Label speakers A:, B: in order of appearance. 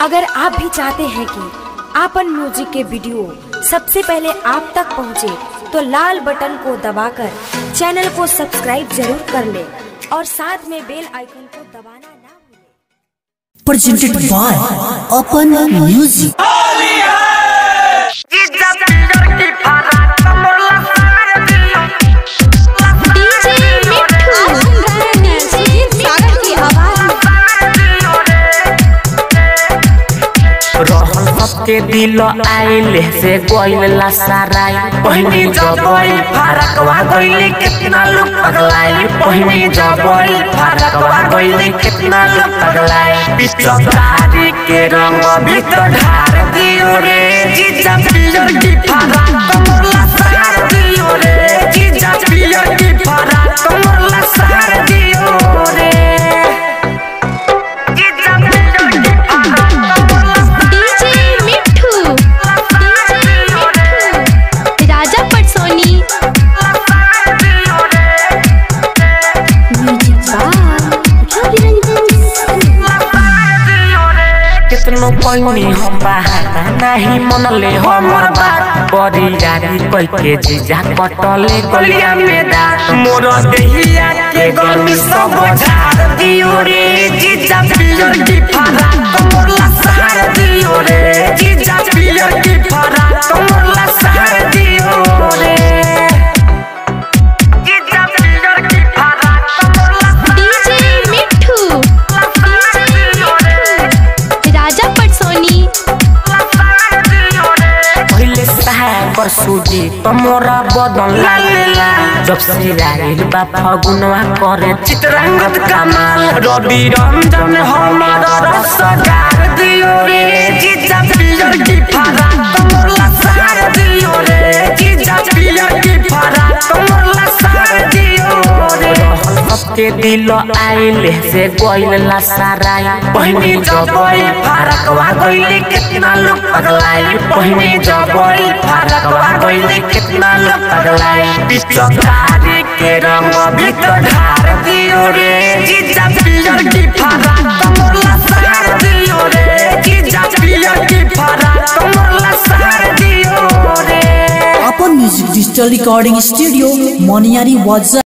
A: अगर आप भी चाहते हैं कि आपन म्यूजिक के वीडियो सबसे पहले आप तक पहुंचे, तो लाल बटन को दबाकर चैनल को सब्सक्राइब जरूर कर ले और साथ में बेल आइकन को दबाना ना भूलें।
B: presented by Open Music.
C: DJ Mitthu आप सुन रहे हैं सुजीत सागर की आवाज
D: रहल सबके दिल आइले से गइल साराई पहिनी जबई फरकवा गइले कितना लोग पगलाई पहिनी जबई फरकवा गइले कितना लोग पगलाई पिचकारी के रंग भीतर ढार दियो रे जीजा पियर की फरक मोरला सार दियो रे जीजा पियर की फरक मोरला सार दियो रे जीजा पियर की फरक मोरला
C: डीजे मिट्ठू डीजे मिट्ठू राजा पटसोनी म्यूजिक बाय रवि
D: कितनो पैनी हम बहाना नहीं मनले हमर बात बड़ी यारी कोई के जीजा कटले गलिया में दांत मोर देहिया के गर्मी सब झाड़ दियो रे जीजा पियर की फरा मोरला सहार दियो रे जीजा पियर की फरा मोरला सहार दियो रे जीजा पियर की फरा मोरला
C: डीजे मिट्ठू डीजे मिट्ठू राजा पटसोनी
D: पहिले सागर सूजी तमोरा बदन लालेला जब से आइल बा फगुनवा करे चित्रांगत कमाल रवि रंजन हमारा रस गार दियो रे जीजा पियर की फरा तमोरला सार दियो रे जीजा पियर की फरा तमोरला सार दियो रे सबके दिल आइले से गइल साराई पहिनी जबई फरकवा गइले कितना लोग पगलाई पहिनी जबई फरकवा गइले कितना लोग पगलाई पिचकारी के रंग भीतर ढार दियो रे जीजा पियर की फरा तमोरला सार दियो रे जीजा पियर की फरा तमोरला सार दियो रे
B: Open Music Digital Recording Studio, Moniari Waza.